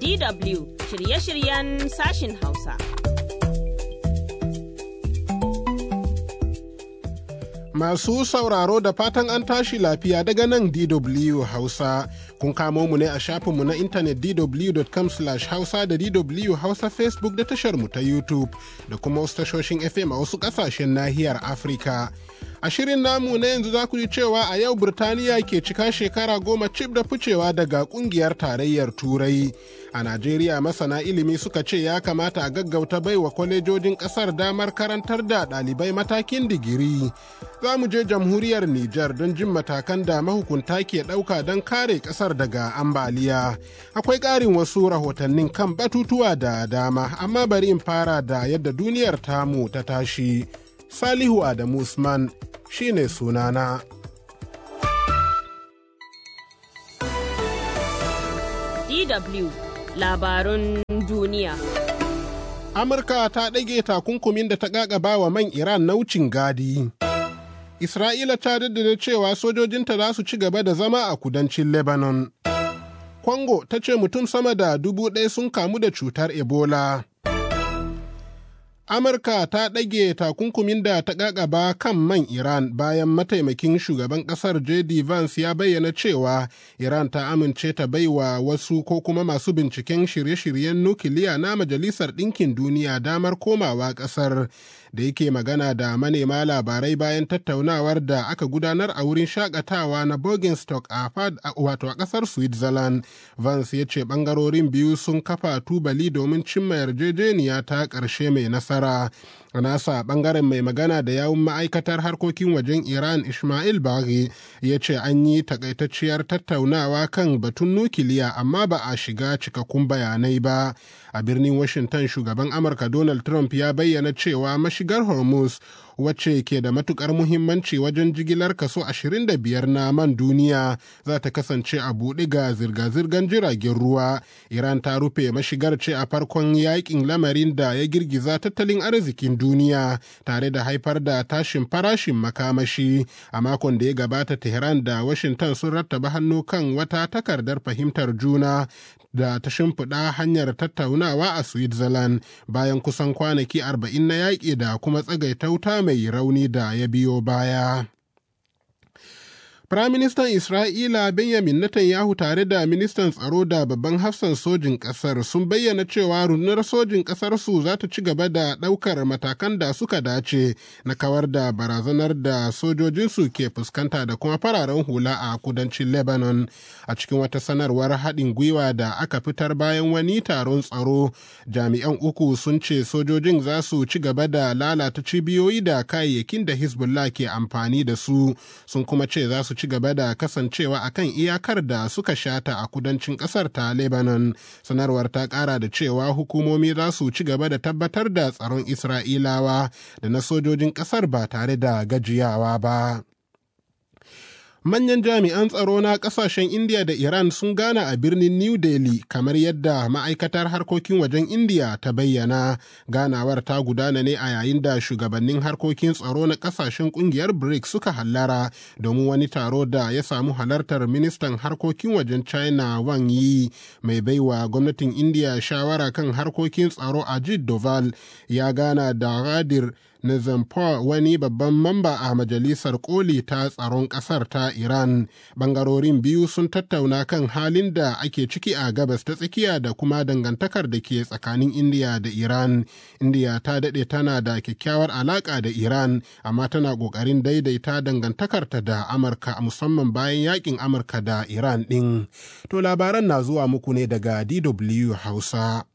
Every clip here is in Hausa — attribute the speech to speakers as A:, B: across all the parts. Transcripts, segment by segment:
A: DW shirye-shiryen sashin Hausa.
B: Masu sauraro da fatan an tashi lafiya daga nan DW Hausa. Kun kamo mu ne a shafinmu na intanet dw.com hausa da DW Hausa Facebook da tashar mu ta YouTube da kuma wasu tashoshin FM a wasu ƙasashen nahiyar Afirka. A shirin namu na yanzu za ku ji cewa a yau Birtaniya ke cika shekara goma cif da ficewa daga kungiyar tarayyar Turai. A Najeriya masana ilimi suka ce ya kamata a gaggauta baiwa kwalejojin ƙasar damar karantar da ɗalibai matakin digiri. Za mu je jamhuriyar Nijar don jin matakan da mahukunta ke ɗauka don kare ƙasar daga ambaliya. Akwai ƙarin wasu rahotannin kan batutuwa da dama, amma bari in fara da yadda duniyar tamu ta tashi. Salihu Adamu Usman shi ne sunana.
A: DW labarun duniya.
B: Amurka ta ɗage takunkumin da ta ƙaƙaba wa man Iran na wucin gadi. Isra'ila ta daddada cewa sojojinta za su ci gaba da zama a kudancin Lebanon. Kongo ta ce mutum sama da dubu ɗaya sun kamu da cutar Ebola. Amurka ta ɗage takunkumin da ta ƙaƙaba kan man Iran bayan mataimakin shugaban ƙasar J.D. Vance ya bayyana cewa Iran ta amince ta baiwa wasu ko kuma masu binciken shirye-shiryen nukiliya na Majalisar Ɗinkin Duniya damar komawa ƙasar. da yake magana da manema labarai bayan tattaunawar da aka gudanar a wurin shakatawa na Bergenstock a wato a kasar Switzerland. Vance ya ce bangarorin biyu sun kafa tubali domin cimma yarjejeniya ta ƙarshe mai nasara. A nasa bangaren mai magana da yawun ma'aikatar harkokin wajen Iran Ismail Baghi ya ce an yi takaitacciyar tattaunawa kan batun nukiliya amma ba a shiga cikakkun bayanai ba. A birnin Washington shugaban Amurka Donald Trump ya bayyana cewa mashigar Hormuz wacce ke da matukar muhimmanci wajen jigilar kaso 25 na man duniya za ta kasance a buɗe ga zirga-zirgar jiragen ruwa. Iran ta rufe mashigar ce a farkon yakin lamarin da ya girgiza tattalin arzikin duniya tare da haifar da tashin farashin makamashi. A makon da ya gabata Tehran da Washington sun rattaba hannu kan wata takardar fahimtar juna da ta shimfiɗa hanyar tattaunawa a Switzerland bayan kusan kwanaki 40 na yaƙi da kuma tsagaita wuta mai rauni da ya biyo baya. Firaministan Isra'ila Benjamin Netanyahu tare da ministan tsaro da babban hafsan sojin ƙasar sun bayyana cewa rundunar sojin ƙasarsu za ta ci gaba da ɗaukar matakan da suka dace na kawar da barazanar da sojojinsu ke fuskanta da kuma fararen hula a kudancin Lebanon. A cikin wata sanarwar haɗin gwiwa da aka fitar bayan wani taron tsaro, jami'an uku sun ce sojojin za su ci gaba da lalata cibiyoyi da kayayyakin da Hezbollah ke amfani da su, sun kuma ce za su ci gaba da kasancewa a kan iyakar da suka shata a kudancin kasar ta Lebanon. Sanarwar ta kara da cewa hukumomi za su ci gaba da tabbatar da tsaron Isra'ilawa da na sojojin kasar ba tare da gajiyawa ba. manyan jami'an tsaro na kasashen India da Iran sun gana a birnin New Delhi kamar yadda ma'aikatar harkokin wajen India ta bayyana. Ganawar ta gudana ne a yayin da shugabannin harkokin tsaro na kasashen kungiyar BRICS suka hallara domin wani taro da ya samu halartar ministan harkokin wajen China Wang Yi mai baiwa gwamnatin India shawara kan harkokin tsaro Ajit Doval ya gana da Ghadir Nizampur wani babban mamba a majalisar koli ta tsaron ƙasar ta Iran. Bangarorin biyu sun tattauna kan halin da ake ciki a gabas ta tsakiya da kuma dangantakar da ke tsakanin Indiya da Iran. Indiya ta daɗe tana da kyakkyawar alaƙa da Iran, amma tana ƙoƙarin daidaita dangantakarta da Amurka musamman bayan yakin Amurka da Iran ɗin. To labaran na zuwa muku ne daga DW Hausa.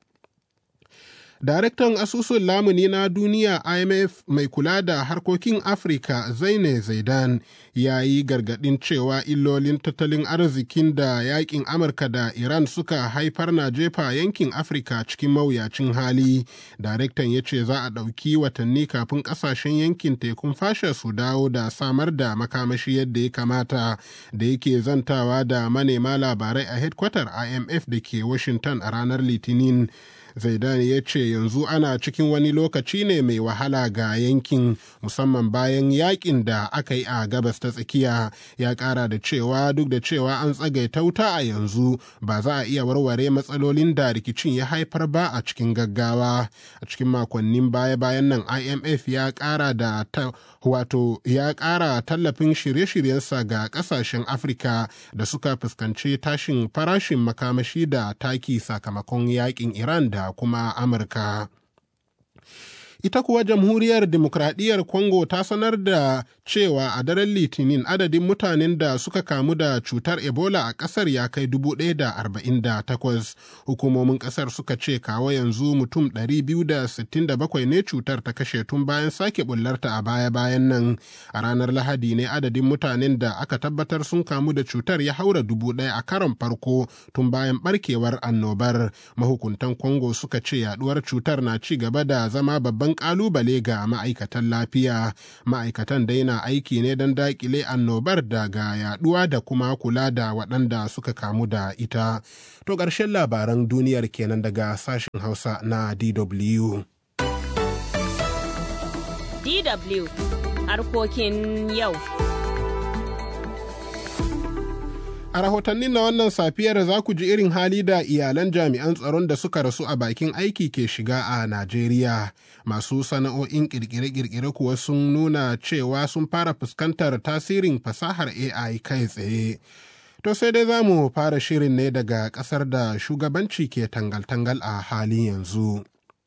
B: Daraktan asusun lamuni na duniya IMF mai kula da harkokin Afirka Zaine Zaidan ya yi gargaɗin cewa illolin tattalin arzikin da yakin Amurka da Iran suka haifar na jefa yankin Afirka cikin mawuyacin hali. Daraktan ya ce za a ɗauki watanni kafin ƙasashen yankin tekun fasha su dawo da samar da makamashi yadda ya kamata da yake zantawa da manema labarai a hedkwatar IMF da ke Washington a ranar Litinin. Zaidani ya ce yanzu ana cikin wani lokaci ne mai wahala ga yankin musamman bayan yakin da aka yi a gabas ta tsakiya ya kara da cewa duk da cewa an tsagaita wuta a yanzu ba za a iya warware matsalolin da rikicin ya haifar ba a cikin gaggawa a cikin makonnin baya-bayan nan imf ya kara da ta wato ya kara tallafin shirye-shiryensa ga kasashen afirka da suka fuskanci tashin farashin makamashi da taki sakamakon yakin iran da kuma amurka ita kuwa jamhuriyar demokradiyyar congo ta sanar da cewa a daren litinin adadin mutanen da suka kamu da cutar ebola a kasar ya kai 1,048 hukumomin kasar suka ce kawo yanzu mutum 267 ne cutar ta kashe tun bayan sake bullarta a baya-bayan nan a ranar lahadi ne adadin mutanen da aka tabbatar sun kamu da cutar ya haura dubu ɗaya a karon farko tun bayan barkewar annobar mahukuntan congo suka ce yaduwar cutar na ci gaba da zama babban kalubale ga ma'aikatan lafiya ma'aikatan dai na aiki ne don dakile annobar daga yaduwa da kuma kula da waɗanda suka kamu da ita to ƙarshen labaran duniyar kenan daga sashen hausa na dw
A: DW harkokin yau.
B: A rahotannin na wannan safiyar za ku ji irin hali da iyalan jami'an tsaron da suka rasu a bakin aiki ke shiga a Najeriya. Masu sana'o'in kirkire-kirkire kuwa sun nuna cewa sun fara fuskantar tasirin fasahar AI kai tsaye. To sai dai za mu fara shirin ne daga ƙasar da shugabanci ke tangal-tangal a halin yanzu.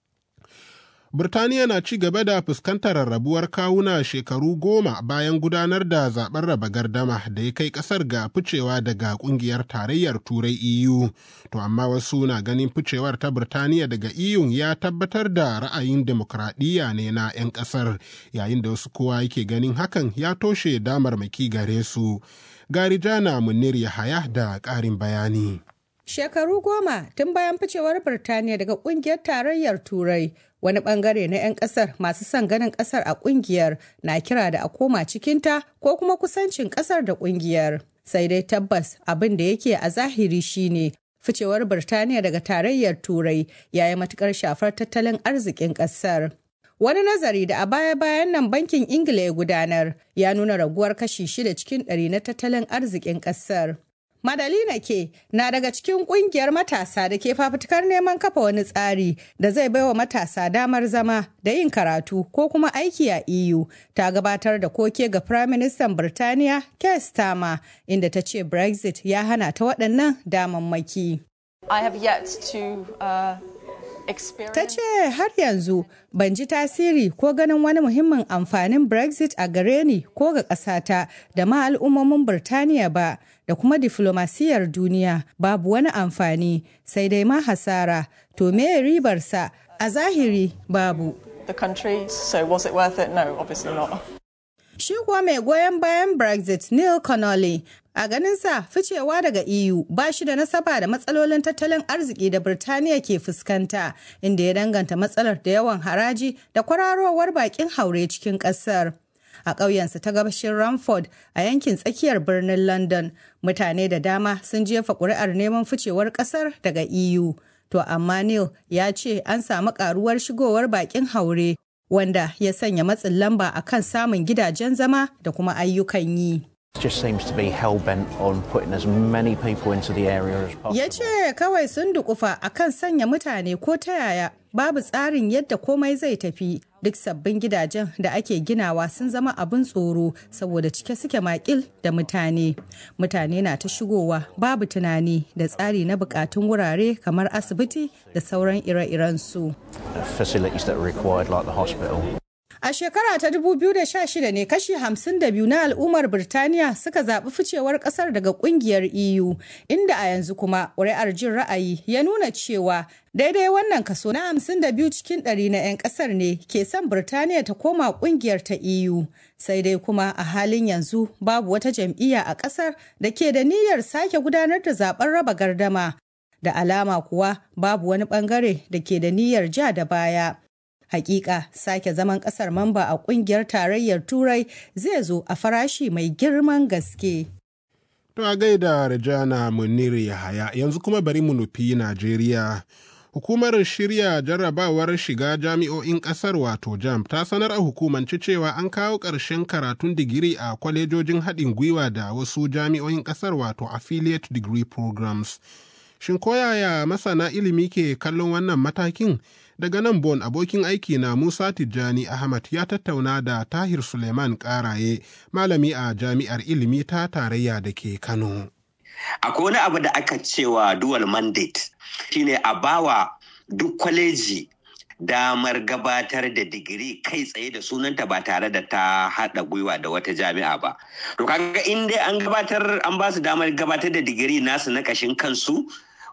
B: Birtaniya na ci gaba da fuskantar rarrabuwar kawuna shekaru goma bayan gudanar da zaben raba gardama da ya kai kasar ga ficewa daga kungiyar tarayyar turai EU. To amma wasu na ganin ficewar ta Birtaniya daga EU ya tabbatar da ra'ayin demokradiyya ne na 'yan kasar yayin da wasu kowa yake ganin hakan ya toshe damarmaki gare su. Garijana Munir Yahaya da ƙarin bayani.
C: Shekaru goma tun bayan ficewar Birtaniya daga kungiyar tarayyar Turai, wani bangare na 'yan kasar masu son ganin kasar a kungiyar na kira da a koma cikinta ko kuma kusancin kasar da kungiyar. Sai dai tabbas abin da yake a zahiri shine ficewar Birtaniya daga tarayyar Turai ya yi matukar shafar tattalin arzikin kasar. Wani nazari da a baya-bayan nan bankin Ingila ya gudanar ya nuna raguwar kashi shida cikin ɗari na tattalin arzikin ƙasar. Madalina ke na daga cikin kungiyar matasa da ke fafutukar neman kafa wani tsari da zai baiwa matasa damar zama da yin karatu ko kuma aiki a EU ta gabatar da koke ga Firaministan Birtaniya Keir Starmer inda ta ce Brexit ya hana ta waɗannan damammaki.
D: I have yet to uh,
C: Ta ce har yanzu ban ji tasiri ko ganin wani muhimmin amfanin Brexit a gare ni ko ga ƙasata da ma al'ummomin Birtaniya ba da kuma diflomasiyar duniya babu wani amfani sai dai ma hasara to me ribarsa a zahiri babu.
D: the country, so was it worth it? No, obviously not.
C: Shi kuwa mai goyon bayan Brexit Neil Connolly a ganinsa ficewa daga EU ba shi da nasaba da matsalolin tattalin arziki da Birtaniya ke fuskanta inda ya danganta matsalar da yawan haraji da kwararowar bakin haure cikin ƙasar. A ƙauyensa ta gabashin Ramford a yankin tsakiyar birnin London, mutane da dama sun jefa ƙuri'ar neman ficewar ƙasar daga EU. To amma Neil ya ce an samu ƙaruwar shigowar bakin haure wanda ya sanya matsin lamba a kan samun gidajen zama da kuma ayyukan yi.
E: just seems to be hell bent on putting as many people into the area as possible.
C: Ya ce kawai sun dukufa a kan sanya mutane ko ta yaya babu tsarin yadda komai zai tafi duk sabbin gidajen da ake ginawa sun zama abin tsoro saboda cike suke makil da mutane. Mutane na ta shigowa babu tunani da tsari na bukatun wurare kamar asibiti da sauran ire-iren su.
E: Facilities that are required, like the hospital.
C: A shekara ta 2016 ne kashi 52 na al'ummar Birtaniya suka zaɓi ficewar ƙasar daga ƙungiyar EU, inda a yanzu kuma ƙuri'ar jin ra'ayi ya nuna cewa daidai wannan kaso na 52 cikin ɗari na 'yan ƙasar ne ke son Birtaniya ta koma ƙungiyar ta EU. Sai dai kuma a halin yanzu babu wata jam'iyya a ƙasar da ke da niyyar sake gudanar da zaben raba gardama. Da alama kuwa babu wani ɓangare da ke da niyyar ja da baya. Hakika sake zaman kasar mamba a kungiyar tarayyar Turai zai zo a farashi mai girman gaske.
B: To a gaida Rajana Munir Yahaya yanzu kuma bari mu nufi Najeriya. Hukumar shirya jarrabawar shiga jami'o'in ƙasar wato JAMB ta sanar a hukumance cewa an kawo ƙarshen karatun digiri a kwalejojin haɗin gwiwa da wasu jami'o'in ƙasar wato affiliate degree programs. Shin koyaya masana ilimi ke kallon wannan matakin? Daga nan Bon abokin aiki na Musa Tijjani Ahmad ya tattauna da Tahir Suleiman Karaye, malami a jami'ar ilimi ta tarayya da ke Kano.
F: Akwai wani abu da aka cewa dual mandate shine a bawa duk kwaleji damar gabatar da digiri kai tsaye da sunanta ba tare da ta haɗa gwiwa da wata jami'a ba. To kaga in dai an gabatar an ba su damar gabatar da digiri nasu na kashin kansu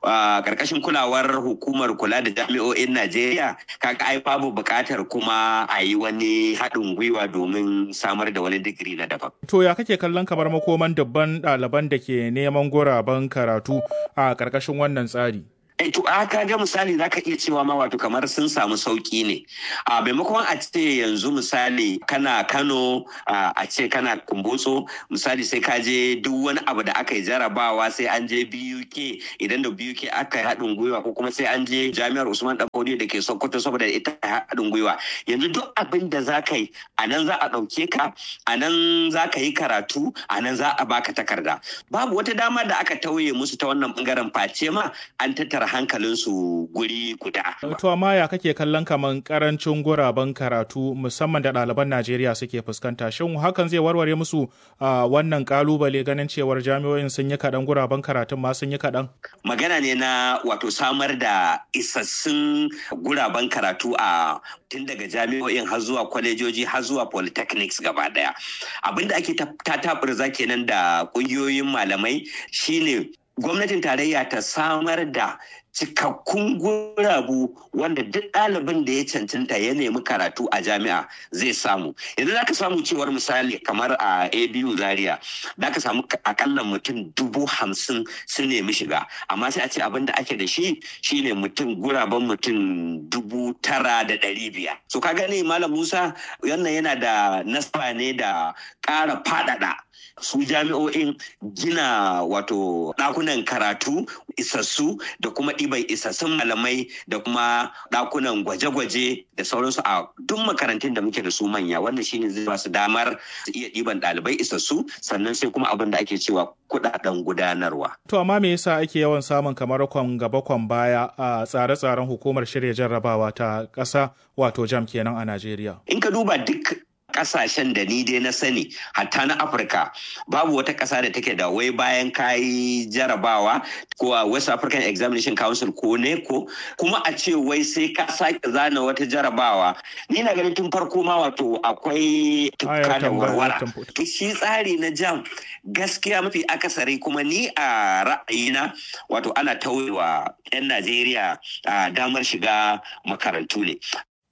F: a karkashin kulawar hukumar kula da jami'o'in Najeriya kaga ai babu buƙatar kuma a yi wani haɗin gwiwa domin samar da wani digiri na daban.
G: To ya kake kallon kamar makoman dabban ɗaliban da ke neman guraben karatu a karkashin wannan tsari?
F: to a ka ga misali za ka iya cewa ma wato kamar sun samu sauki ne a maimakon a ce yanzu misali kana kano a ce kana kumbotso misali sai ka je duk wani abu da aka yi jarabawa sai an je buk idan da buk aka yi haɗin gwiwa ko kuma sai an je jami'ar usman ɗanfodiyo da ke sokoto saboda ita haɗin gwiwa yanzu duk abin da za ka yi a nan za a ɗauke ka a nan za ka yi karatu a nan za a baka takarda babu wata dama da aka tauye musu ta wannan bangaren face ma an tattara hankalinsu guri guda.
G: To amma ya kake kallon kaman karancin guraben karatu musamman da ɗaliban Najeriya suke fuskanta shin hakan zai warware musu wannan kalubale ganin cewar jami'o'in sun yi kaɗan guraben karatun ma sun yi kaɗan?
F: Magana ne na wato samar da isassun guraben karatu a tun daga jami'o'in har zuwa kwalejoji har zuwa polytechnics gaba daya abinda ake ta taɓurza kenan da ƙungiyoyin malamai shine gwamnatin tarayya ta samar da cikakkun gurabu wanda duk ɗalibin da ya cancanta ya nemi karatu a jami'a zai samu yanzu za ka samu cewar misali kamar a abu zaria za ka samu akalla mutum dubu hamsin sun nemi shiga amma sai a ce abin da ake da shi shine mutum guraben mutum dubu tara da ɗari biyar so ka gani malam musa wannan yana da nasaba ne da ƙara faɗaɗa su jami'o'in gina wato ɗakunan karatu isassu da kuma ɗiban isassun malamai da kuma ɗakunan gwaje-gwaje da sauransu a duk makarantun da muke da su manya wannan shine zai ba su damar su iya ɗiban ɗalibai isassu sannan sai kuma abin da ake cewa kuɗaɗen gudanarwa.
G: To amma me yasa ake yawan samun kamar kwan gaba kwan baya a tsare-tsaren hukumar shirya jarrabawa ta ƙasa wato jam kenan a Najeriya?
F: In ka duba duk kasashen da ni dai na sani hatta na afirka babu wata ƙasa da take da wai bayan kayi jarabawa ko a west african examination council ko neko kuma a ce wai sai ka sake zana wata jarabawa ni na ganin tun farko ma wato akwai tukka da warwara shi tsari na jam gaskiya mafi akasari kuma ni a ra'ayina wato ana tauyewa 'yan najeriya damar shiga makarantu ne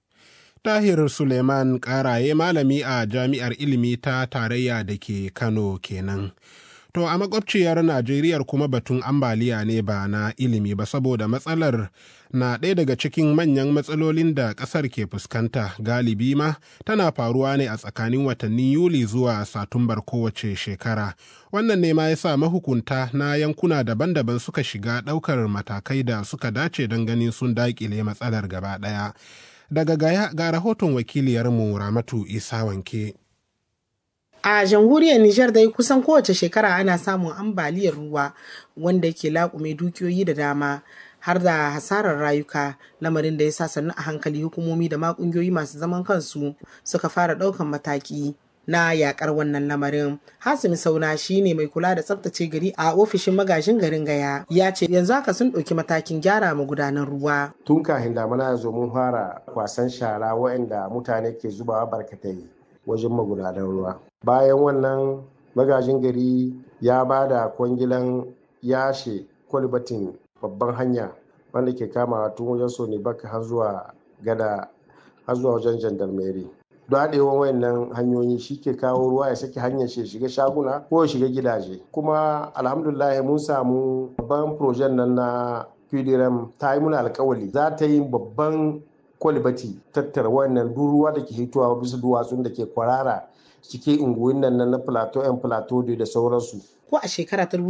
B: Tahir Suleiman Karaye malami a Jami'ar Ilimi ta Tarayya da ke Kano kenan. To a makwabciyar Najeriya kuma batun ambaliya ne ba na ilimi ba saboda matsalar na ɗaya daga cikin manyan matsalolin da ƙasar ke fuskanta galibi ma tana faruwa ne a tsakanin watannin Yuli zuwa Satumbar kowace shekara. Wannan ne ma ya sa mahukunta na yankuna daban-daban suka shiga ɗaukar matakai da suka dace don ganin sun daƙile matsalar gaba ɗaya. daga gaya ga rahoton wakiliyarmu ramatu isa wanke
H: a jamhuriyar nijar dai kusan kowace shekara ana samun ambaliyar ruwa wanda ke laƙume dukiyoyi da dama har da hasarar rayuka lamarin da ya sa sannu a hankali hukumomi da ma ƙungiyoyi masu zaman kansu suka fara ɗaukan mataki na yakar wannan lamarin hasimi sauna shine mai kula da tsaftace gari a ofishin magajin garin gaya ya ce yanzu haka sun ɗauki matakin gyara magudanan ruwa
I: tun kafin damana ya zo mun fara kwasan shara waɗanda mutane ke zubawa barkatai wajen magudanan ruwa bayan wannan magajin gari ya ba da kwangilan yashe kwalibatin babban hanya wanda ke kama tun wajen soni baka har zuwa gada har zuwa wajen jandarmeri daɗewan wayannan hanyoyi shi ke kawo ruwa ya sake hanyar shi shiga shaguna ko ya shiga gidaje kuma alhamdulillah mun samu babban projen nan na pdrm ta yi muna alkawali za ta yi babban kwalibati tattara wayannan duk ruwa da ke hitowa bisa duwatsun da ke kwarara cikin unguwin nan na plateau yan plateau da sauransu
H: ko a shekara ta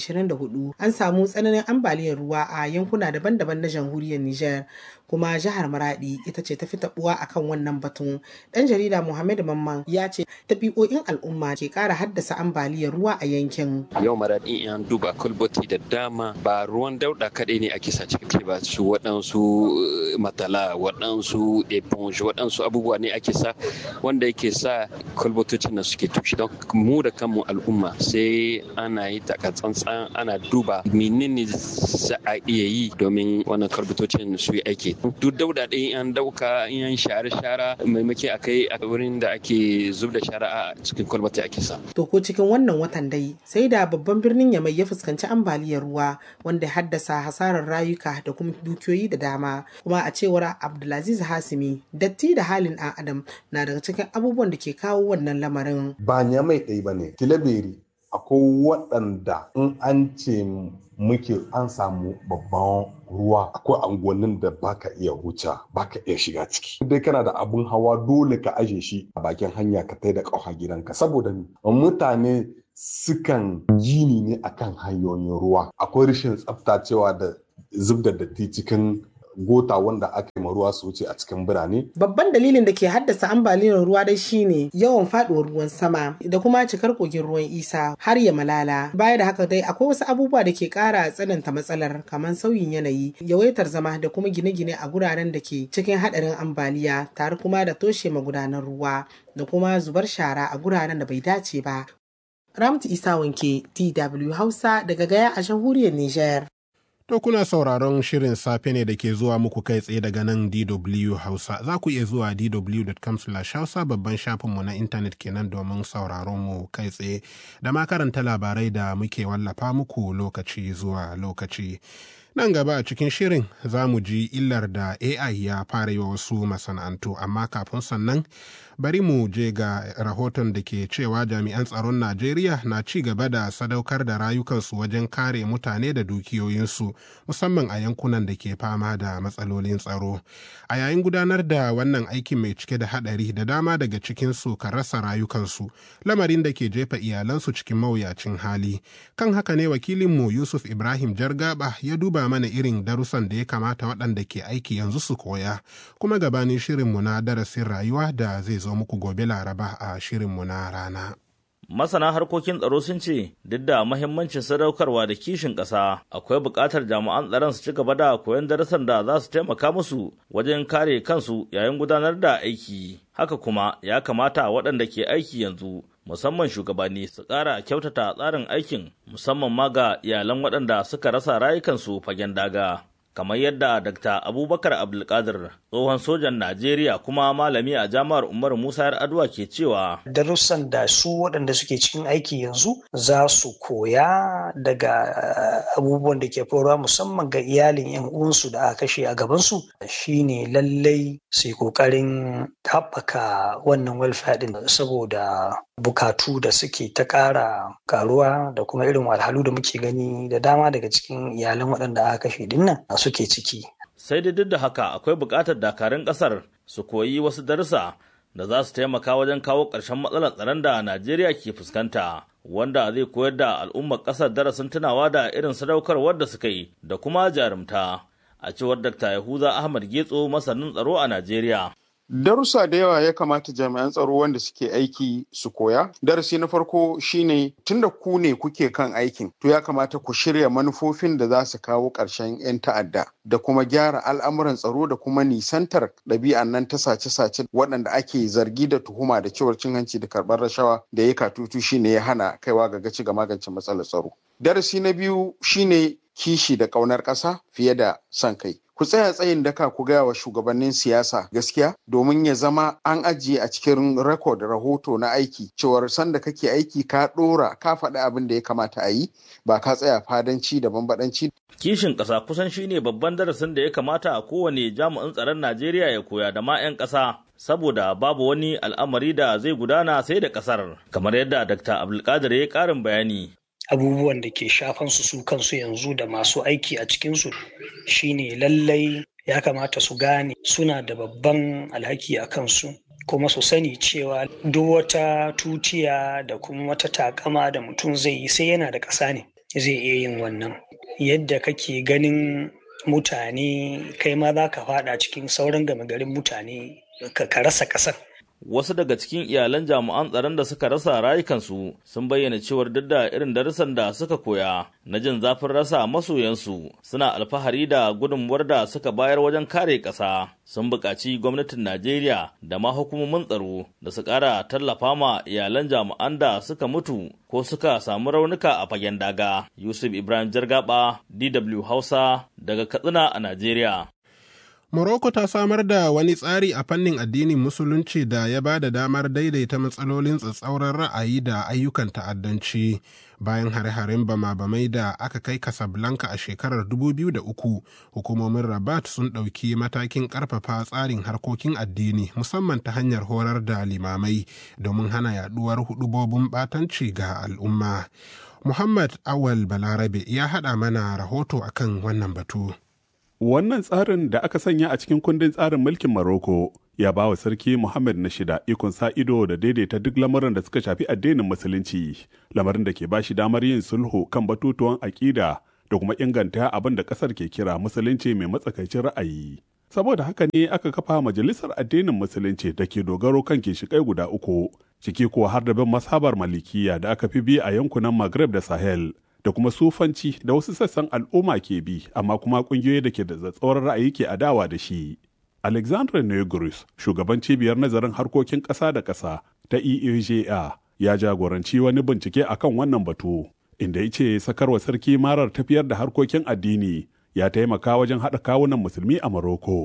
H: 2024 an samu tsananin ambaliyar ruwa a yankuna daban-daban na jamhuriyar Nijar kuma jihar Maradi ita ce ta fi tabuwa akan wannan batun. Dan jarida Muhammad Mamman ya ce tabi'o'in al'umma ke kara haddasa ambaliyar ruwa a yankin.
J: Yau Maradi an duba kulboti da dama ba ruwan dauda kaɗai ne ake sa cikin ba su waɗansu matala waɗansu eponge waɗansu abubuwa ne ake sa wanda yake sa kulbotocin nan suke tushe don mu da kanmu al'umma sai ana yi takatsantsan ana duba menene za a iya yi domin wannan kulbotocin su yi aiki duk dauda ɗin an dauka in share shara maimaki a kai a wurin da ake zub da shara a cikin kwalbati ake sa.
H: To ko cikin wannan watan dai sai da babban birnin Yamai ya fuskanci ambaliyar ruwa wanda ya haddasa hasarar rayuka da kuma dukiyoyi da dama kuma a cewar Abdulaziz Hasimi datti da halin ɗan adam na daga cikin abubuwan da ke kawo wannan lamarin.
K: Ba Yamai ɗaya ba ne, Tilaberi akwai waɗanda in an ce muke an samu babban ruwa akwai angonin da baka iya huce baka iya shiga ciki dai kana da abun hawa dole ka aje shi a bakin hanya ka tai da ƙafa gidanka saboda mutane sukan jini ne akan hanyoyin ruwa akwai rashin tsaftacewa da zub da datti cikin gota wanda aka yi ruwa su wuce a cikin birane.
H: Babban dalilin da ke haddasa ambaliyar ruwa dai shine yawan faduwar ruwan sama da kuma cikar kogin ruwan isa har ya malala. Baya da haka dai akwai wasu abubuwa da ke kara tsananta matsalar kamar sauyin yanayi, yawaitar zama da kuma gine-gine a guraren da ke cikin hadarin ambaliya tare kuma da toshe magudanan ruwa da kuma zubar shara a guraren da bai dace ba. Ramtu Isa Wanke, DW Hausa daga Gaya a jamhuriyar Nijar.
B: To kuna sauraron shirin safe ne da ke zuwa muku kai tsaye daga nan DW Hausa. Za ku iya zuwa dw.com hausa babban shafinmu na intanet kenan domin sauraron mu kai tsaye da ma karanta labarai da muke wallafa muku lokaci zuwa lokaci. Nan gaba a cikin shirin za mu ji illar da AI ya fara yi wa wasu masana'antu, amma kafin sannan bari mu je ga rahoton da ke cewa jami'an tsaron Najeriya na ci gaba da sadaukar da rayukansu wajen kare mutane da dukiyoyinsu, musamman a yankunan da ke fama da matsalolin tsaro. A yayin gudanar da wannan aikin mai cike da haɗari da dama daga cikinsu kan rasa rayukansu, lamarin da ke jefa iyalansu cikin mawuyacin hali. Kan haka ne wakilinmu Yusuf Ibrahim Jargaba ya duba mana irin darussan da ya kamata waɗanda ke aiki yanzu su koya, kuma gabanin shirinmu na darasin rayuwa da zai zo muku gobe Laraba a shirinmu na rana.
L: Masana harkokin tsaro sun ce duk da mahimmancin sadaukarwa da kishin ƙasa akwai buƙatar jami'an tsaron su ci gaba da koyon darasan da za su taimaka musu wajen kare kansu yayin gudanar da aiki. Haka kuma ya kamata waɗanda ke aiki yanzu musamman shugabanni su ƙara kyautata tsarin aikin musamman ma ga iyalan waɗanda suka rasa rayukansu fagen daga. kamar yadda Dr. Abubakar Abdulkadir tsohon sojan Najeriya kuma malami a jami'ar Umar Musa Yar'adua ke cewa
M: darussan da su waɗanda suke cikin aiki yanzu za su koya daga abubuwan da ke faruwa musamman ga iyalin yan uwansu da aka kashe a gabansu shine lallai su yi ƙoƙarin haɓaka wannan welfare ɗin saboda bukatu da suke ta ƙara karuwa da kuma irin wahalhalu da muke gani da dama daga cikin iyalan waɗanda aka kashe dinnan suke ciki.
L: Sai dai duk da haka akwai buƙatar dakarun ƙasar su koyi wasu darussa da za su taimaka wajen kawo ƙarshen matsalar tsaron da Najeriya ke fuskanta. Wanda zai koyar da al'ummar ƙasar darasin tunawa da irin sadaukarwar da suka yi da kuma jarumta. A cewar Dr. Yahuza Ahmad Getso masanin tsaro a Najeriya.
N: Darussa da yawa ya kamata jami'an tsaro wanda suke aiki su koya. Darasi na farko shine tunda ku ne kuke kan aikin, to ya kamata ku shirya manufofin da za su kawo ƙarshen 'yan ta'adda da kuma gyara al'amuran tsaro da kuma nisantar ɗabi'an nan ta sace-sace waɗanda ake zargi da tuhuma da cewar cin hanci da karɓar rashawa da ya katutu shine ya hana kaiwa ga gaci ga magance matsalar tsaro. Darasi na biyu shine kishi da ƙaunar ƙasa fiye da son kai. ku tsaya tsayin daka ku gaya wa shugabannin siyasa gaskiya domin ya zama an ajiye a cikin rekod rahoto na aiki cewar sanda kake aiki ka ɗora ka faɗi abin da ya kamata a yi ba ka tsaya fadanci da bambadanci.
L: Kishin ƙasa kusan shine babban darasin da ya kamata a kowane jami'in tsaron Najeriya ya koya da ma 'yan ƙasa. Saboda babu wani al'amari da zai gudana sai da ƙasar, kamar yadda Dr. Abdulkadir ya ƙarin bayani.
M: abubuwan da ke shafan su su kansu yanzu da masu aiki a cikinsu shine lallai ya kamata su gane suna da babban alhaki a kansu kuma su sani cewa duk wata tutiya da kuma wata takama da mutum zai yi sai yana da ƙasa ne zai iya yin wannan yadda kake ganin mutane kai ma za ka fada cikin sauran gama garin mutane ka rasa ƙasar
L: wasu daga cikin iyalan jami'an tsaron da suka rasa rayukansu sun bayyana cewar duk da irin darussan da suka koya na jin zafin rasa masoyansu suna alfahari da gudunmuwar da suka bayar wajen kare ƙasa sun buƙaci gwamnatin najeriya da ma hukumomin tsaro da su ƙara tallafa ma iyalan jami'an da suka mutu ko suka samu raunuka a fagen daga yusuf ibrahim jargaba dw hausa daga katsina a najeriya
B: Morocco ta samar da wani tsari a fannin addinin Musulunci da ya ba da damar daidaita matsalolin tsatsauran ra'ayi da ayyukan ta'addanci bayan hare-haren bama-bamai da aka kai Casablanca a shekarar 2003 hukumomin Rabat sun ɗauki matakin ƙarfafa tsarin harkokin addini musamman ta hanyar horar da limamai domin hana yaduwar hudubobin ɓatanci ga al'umma. Muhammad Awal Balarabe ya haɗa mana rahoto akan wannan batu.
O: Wannan tsarin da aka sanya a cikin kundin tsarin mulkin Maroko ya ba wa Sarki Muhammad na shida ikon sa ido da daidaita duk lamuran da suka shafi addinin Musulunci, lamarin da ke ba shi damar yin sulhu kan batutuwan aƙida da kuma inganta abin da ƙasar ke kira Musulunci mai matsakaicin ra'ayi. Saboda haka ne aka kafa Majalisar Addinin Musulunci da ke dogaro kan ginshiƙai guda uku, ciki kuwa har da bin mashabar Malikiya da aka fi bi a yankunan Maghreb da Sahel. da kuma sufanci da wasu sassan al'umma ke bi amma kuma kungiyoyi da ke da tsatsauran ra'ayi ke adawa da shi. Alexandra Negrus, shugaban cibiyar nazarin harkokin ƙasa da ƙasa ta EAJA, ya jagoranci wani bincike akan wannan batu, inda ya ce sakarwa sarki marar tafiyar da harkokin addini ya taimaka wajen haɗa kawunan musulmi a Maroko.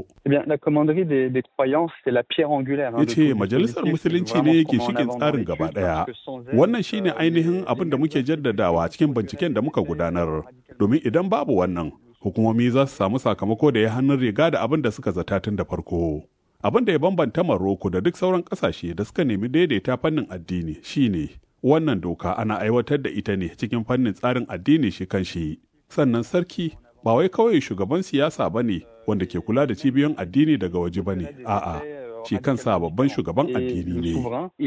O: Ya ce majalisar musulunci ne yake shigin tsarin gaba ɗaya. Wannan shine ainihin abin da muke jaddadawa cikin binciken da muka gudanar. Domin idan babu wannan, hukumomi za su samu sakamako da ya hannun riga da abin da suka zata tun da farko. Abin da ya bambanta Maroko da duk sauran ƙasashe da suka nemi daidaita fannin addini shine wannan doka ana aiwatar da ita ne cikin fannin tsarin addini shi kan shi. Sannan sarki ba wai kawai shugaban siyasa ba ne wanda ke kula da cibiyoyin addini daga waje ba ne a'a shi kansa babban shugaban addini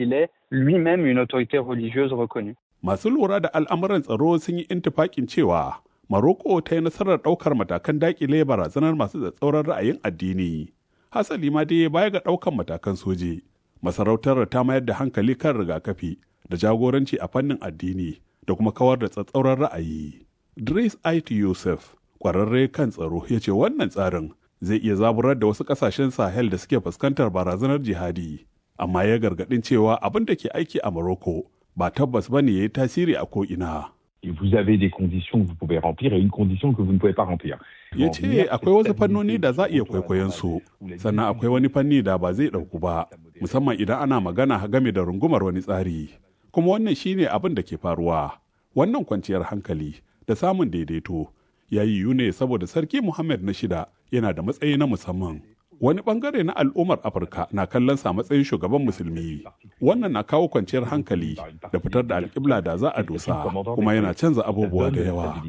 O: ne masu lura da al'amuran tsaro sun yi intifakin cewa maroko ta yi nasarar ɗaukar matakan daƙile barazanar masu tsatsauran ra'ayin addini hasali ma dai baya ga ɗaukar matakan soji masarautar ta mayar da hankali kan rigakafi da jagoranci a fannin addini da kuma kawar da tsatsauran ra'ayi Dris Ait Yusuf kwararre kan tsaro ya ce wannan tsarin zai iya zaburar da wasu kasashen sahel da suke fuskantar barazanar jihadi amma ya gargadin cewa abin da ke aiki a morocco ba tabbas ba ne ya yi tasiri a ko'ina
P: Vous avez des conditions que vous pouvez remplir et une condition que vous ne pouvez pas remplir.
O: Ya ce akwai wasu fannoni da za a iya kwaikwayon su, sannan akwai wani fanni da ba zai ɗauku ba, musamman idan ana magana game da rungumar wani tsari. Kuma wannan shine abin da ke faruwa. Wannan kwanciyar hankali da samun daidaito ya yi ne saboda sarki Muhammad na shida yana da matsayi na musamman. Wani bangare na al'ummar Afirka na kallon sa matsayin shugaban musulmi. Wannan na kawo kwanciyar hankali da fitar da alƙibla da za a dosa kuma yana canza abubuwa da yawa.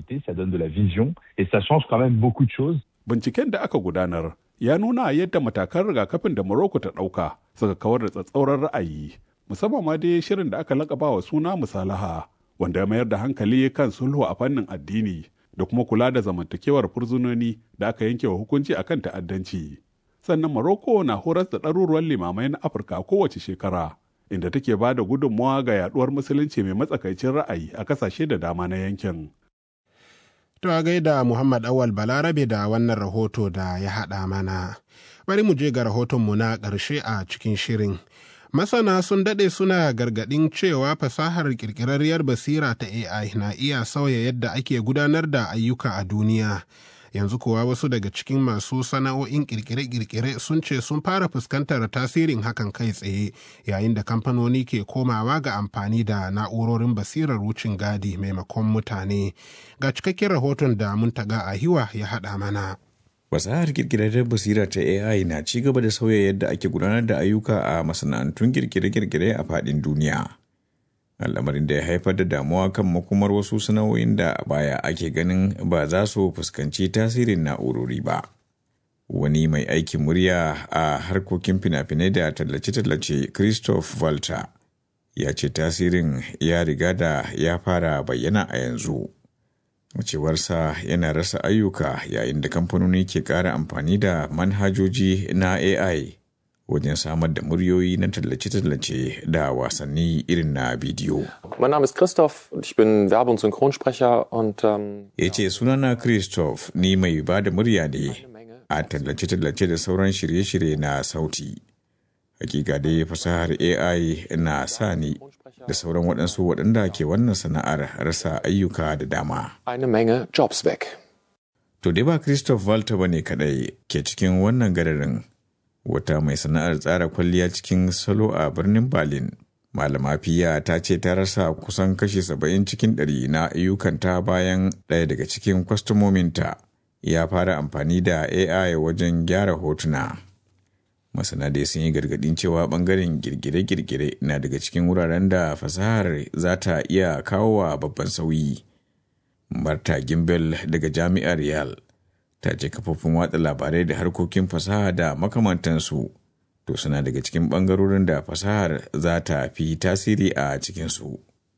O: Binciken da aka gudanar ya nuna yadda matakan rigakafin da Morocco ta ɗauka suka kawar da tsatsauran ra'ayi, musamman ma dai shirin da aka lakaba wa suna musalaha, wanda ya mayar da hankali kan sulhu a fannin addini. da kuma kula da zamantakewar fursunoni da aka yanke wa hukunci akan ta'addanci. Sannan Morocco na horas da ɗaruruwan limamai na Afirka kowace shekara, inda take ba da gudunmawa ga yaduwar musulunci mai matsakaicin ra'ayi a kasashe da dama na yankin.
B: To a gaida Muhammad Awal Balarabe da wannan rahoto da ya haɗa mana. Bari mu je ga rahotonmu na ƙarshe a cikin shirin. Masana sun daɗe suna gargaɗin cewa fasahar ƙirƙirarriyar basira ta AI na iya sauya yadda ake gudanar da ayyuka a duniya. Yanzu kuwa wasu daga cikin masu sana'o'in ƙirƙire-ƙirƙire sun ce sun fara fuskantar tasirin hakan kai tsaye yayin da kamfanoni ke komawa ga amfani da na'urorin basirar wucin gadi maimakon mutane. Ga cikakken rahoton da Muntaga Ahiwa ya haɗa mana.
Q: fasahar kirkirar basira ta AI na ci gaba da sauya yadda ake gudanar da ayyuka a masana'antun kirkire-kirkire a faɗin duniya. Al'amarin da ya haifar da damuwa kan makomar wasu sana'o'in da a baya ake ganin ba za su fuskanci tasirin na'urori ba. wani mai aikin murya a harkokin fina-finai da tallace-tallace christoph walter ya ce tasirin ya riga da ya fara bayyana a yanzu cewarsa yana rasa ayyuka yayin da kamfanoni ke ƙara amfani da manhajoji na ai wajen samar da muryoyi na tallace-tallace da wasanni irin na bidiyo.
R: Mein Name ist Christoph und ich bin Werbe- und Synchronsprecher und um,
Q: ya ce sunana Christoph ni mai ba da murya ne a tallace-tallace da sauran shirye-shirye na sauti. Hakika dai fasahar AI na sa ni da sauran waɗansu waɗanda ke wannan sana'ar rasa ayyuka da dama.
R: eine Menge Jobs weg.
Q: To dai ba Christoph Walter ba ne kaɗai ke cikin wannan gararin wata mai sana'ar tsara kwalliya cikin salo a birnin Berlin. Malama Fiya ta ce ta rasa kusan kashi saba'in cikin ɗari na ayyukanta bayan ɗaya daga cikin kwastomominta ya fara amfani da AI wajen gyara hotuna. Masana dai sun yi gargaɗin cewa ɓangaren girgire-girgire na daga cikin wuraren da fasahar za ta iya kawo wa babban sauyi. Marta Gimbel daga Jami'ar Yale ta ce kafofin watsa labarai da harkokin fasaha da makamantansu to suna daga cikin ɓangarorin da fasahar za ta fi tasiri a cikinsu.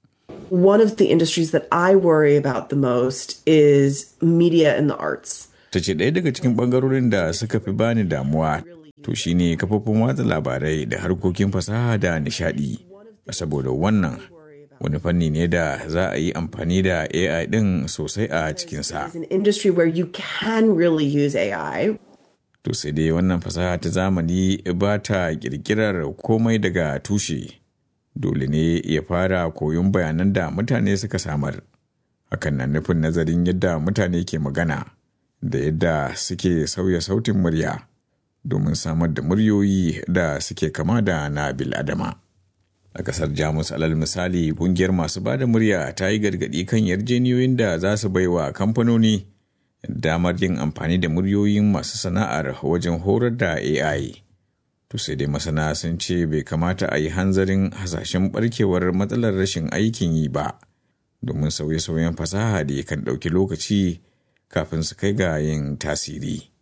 S: One of the industries that I worry about the most is media and the arts.
Q: Ta ce ɗaya daga cikin ɓangarorin da suka fi bani damuwa to shine kafofin watsa labarai da harkokin fasaha da nishaɗi. Saboda wannan wani fanni ne da za a yi amfani da AI ɗin sosai a cikinsa.
S: It's an industry where you can really use AI.
Q: To sai dai wannan fasaha ta zamani ba ta ƙirƙirar komai daga tushe. Dole ne ya fara koyon bayanan da mutane suka samar. Hakan na nufin nazarin yadda mutane ke magana da yadda suke sauya sautin murya domin samar da muryoyi da suke kama da na bil'adama. A ƙasar Jamus alal misali ƙungiyar masu ba da murya ta yi gargaɗi kan yarjeniyoyin da za su baiwa kamfanoni damar yin amfani da muryoyin masu sana'ar wajen horar da AI. To sai dai masana sun ce bai kamata a yi hanzarin hasashen barkewar matsalar rashin aikin yi ba, domin sauye-sauyen fasaha da kan ɗauki lokaci kafin su kai ga yin tasiri.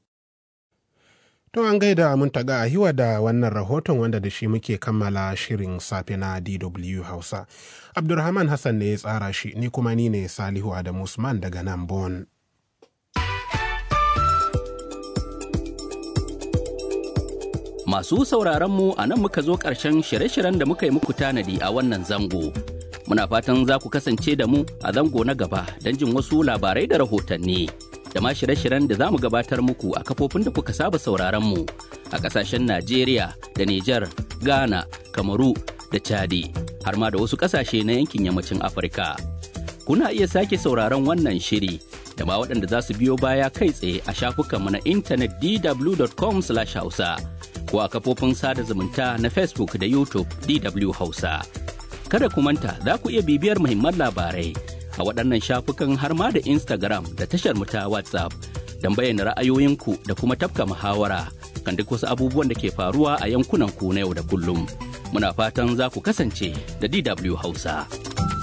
B: To an gaida mun taga a hiwa da wannan rahoton wanda da shi muke kammala shirin safe na DW Hausa. Abdulrahman Hassan ne ya tsara shi, ni kuma ni ne Salihu Adamu Usman daga nan Bon.
T: Masu sauraron mu a nan muka zo ƙarshen shirye-shiryen da muka yi muku tanadi a wannan zango. Muna fatan za ku kasance da mu a zango na gaba don jin wasu labarai da rahotanni. Da ma shirye-shiryen da za mu gabatar muku a kafofin da kuka saba sauraron mu a ƙasashen Najeriya da Nijar, Ghana, Kamaru da Chadi, har ma da wasu ƙasashe na yankin yammacin Afirka. Kuna iya sake sauraron wannan shiri da ma waɗanda za su biyo baya kai tsaye a shafukanmu na intanet dw.com/hausa. ko a kafofin sada zumunta na Facebook da YouTube DW Hausa. Kada ku manta za ku iya bibiyar muhimman labarai a waɗannan shafukan har ma da Instagram da tashar mu ta WhatsApp don bayyana ra'ayoyinku da kuma tafka muhawara kan duk wasu abubuwan da ke faruwa a yankunan ku na yau da kullum. Muna fatan za ku kasance da DW Hausa.